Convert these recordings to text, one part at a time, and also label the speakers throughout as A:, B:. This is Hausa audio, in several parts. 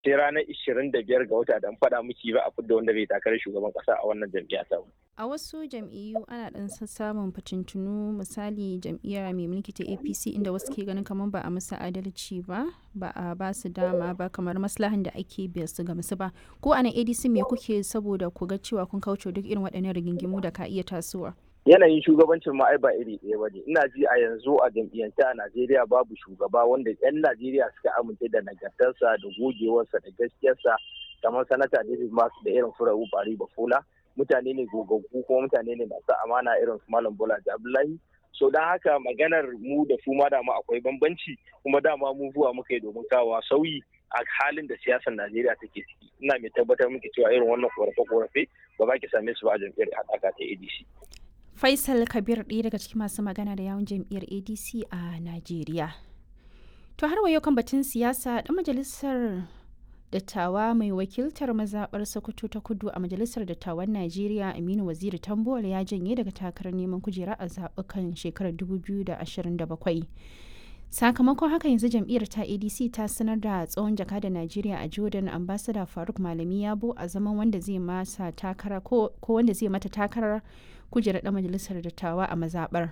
A: sai ranar ishirin da biyar ga wata da faɗa miki ba a fidda wanda zai takarar shugaban ƙasa a wannan jam'iyya ta
B: a wasu jam'iyyu ana ɗan samun fitintunu misali jam'iyya mai mulki ta apc inda wasu ke ganin kamar ba a musu adalci ba ba a ba su dama ba kamar maslahan da ake biya su ga musu ba ko a nan adc me kuke saboda ku ga cewa kun kauce duk irin waɗannan rigingimu da ka iya tasowa
A: yanayin shugabancin ma ai ba iri ɗaya ba ne ina ji a yanzu a jam'iyyance a najeriya babu shugaba wanda 'yan najeriya suka amince da nagartarsa da gogewarsa da gaskiyarsa kamar sanata david masu da irin furawu bari bafola mutane ne gogaggu kuma mutane ne masu amana irin su malam bola abdullahi so don haka maganar mu da su ma dama akwai bambanci kuma dama mu zuwa muka yi domin kawo sauyi a halin da siyasar najeriya take ciki ina mai tabbatar miki cewa irin wannan korafe-korafe ba za ki same su ba a jam'iyyar haɗaka ta adc
B: Faisal Kabir ɗaya daga cikin masu magana da yawun jam'iyyar ADC a Najeriya. To har wayo kan batun siyasa ɗan majalisar dattawa mai wakiltar mazaɓar Sokoto ta kudu a majalisar dattawan Najeriya Aminu Waziri Tambuwal ya janye daga takarar neman kujera a zaɓukan shekarar 2027. sakamakon haka yanzu jam'iyyar ta adc ta sanar da tsohon jakada najeriya a jordan ambassador faruk malami yabo a zaman wanda zai masa takara ko wanda zai mata takarar kujerar dan majalisar dattawa a mazabar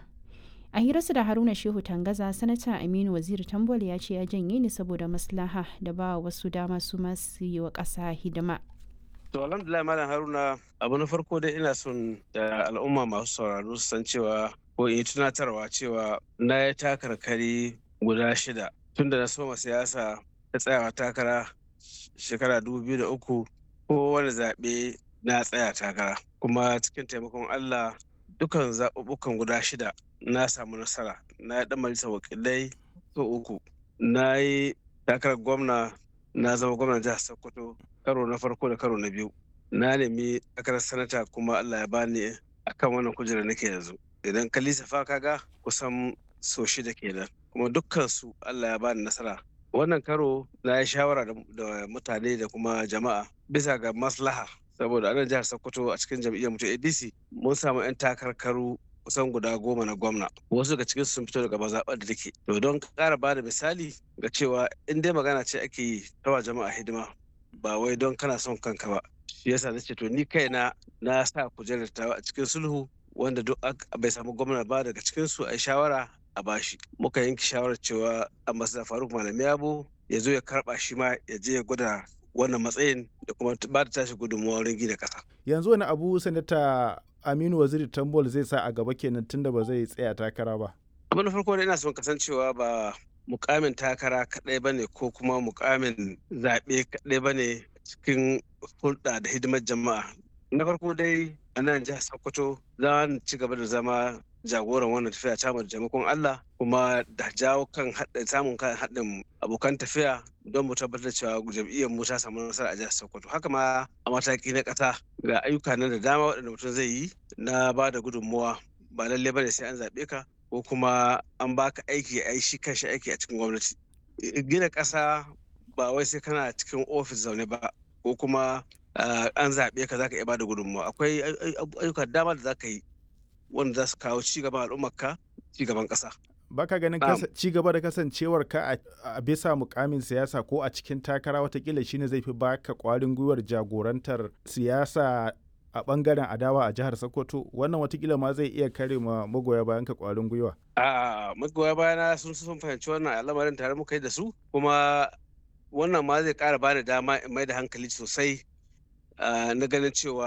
B: a hirarsa da haruna shehu tangaza sanata aminu waziri tambol ya ce ya janye ni saboda maslaha da ba wasu dama su masu yi wa ƙasa hidima
C: To alhamdulillah malam Haruna abu na farko dai ina son da al'umma masu sauraro su san cewa ko in tunatarwa cewa na yi takarkari guda shida tunda na soma siyasa ta tsayawa takara shekara uku ko wani zaɓe na tsaya takara kuma cikin taimakon Allah dukan zaɓuɓɓukan guda shida na samu nasara na yi ɗan majalisar wakilai so uku na yi takarar gwamna na zama gwamnan jihar Sokoto karo na farko da karo na biyu na nemi takarar sanata kuma Allah ya bani akan wannan kujerar nake yanzu idan ka lissafa kaga kusan so shida kenan kuma dukkan su Allah ya bani nasara wannan karo na yi shawara da mutane da kuma jama'a bisa ga maslaha saboda anan jihar Sokoto a cikin jam'iyyar mutum ADC mun samu 'yan takarkaru kusan guda goma na gwamna wasu daga cikin sun fito daga mazaɓar da take to don ƙara ba da misali ga cewa in dai magana ce ake yi tawa jama'a hidima ba wai don kana son kanka ba shi yasa na ce to ni kaina na sa kujerar tawa a cikin sulhu wanda duk bai samu gwamna ba daga cikin su a shawara a bashi muka yanke shawarar cewa ambassador faruk malami yabo ya zo ya karba shi ma ya je ya gwada wannan matsayin da kuma ba da tashi gudunmawa wurin gina kasa
D: yanzu wani abu sanata aminu waziri tambol zai sa a gaba kenan tunda ba zai tsaya takara ba
C: abu na farko da ina son kasancewa ba mukamin takara kadai bane ko kuma mukamin zaɓe kadai bane cikin hulɗa da hidimar jama'a na farko dai a nan jihar sokoto za ci gaba da zama jagoran wannan tafiya ta da jamakon Allah kuma da jawo kan samun kan haɗin abokan tafiya don mu tabbatar cewa jam'iyyar mu ta samu nasara a jihar Sokoto haka ma a mataki na ƙasa ga ayyuka nan da dama waɗanda mutum zai yi na ba da gudunmuwa ba lalle bane sai an zaɓe ka ko kuma an baka aiki a shi kanshi aiki a cikin gwamnati gina ƙasa ba wai sai kana cikin ofis zaune ba ko kuma an zaɓe ka zaka iya ba da gudunmuwa akwai ayyuka dama da zaka yi wanda za su kawo cigaban al'ummarka cigaban ƙasa.
D: Baka ganin cigaba da kasancewar ka a bisa mukamin siyasa ko a cikin takara watakila shine zai fi baka kwarin gwiwar jagorantar siyasa a bangaren adawa a jihar Sokoto wannan watakila ma zai iya kare ma magoya bayan ka kwarin gwiwa.
C: A magoya bayana sun sun fahimci wannan al'amarin tare muka yi da su kuma wannan ma zai kara bani dama in mai da hankali sosai na ganin cewa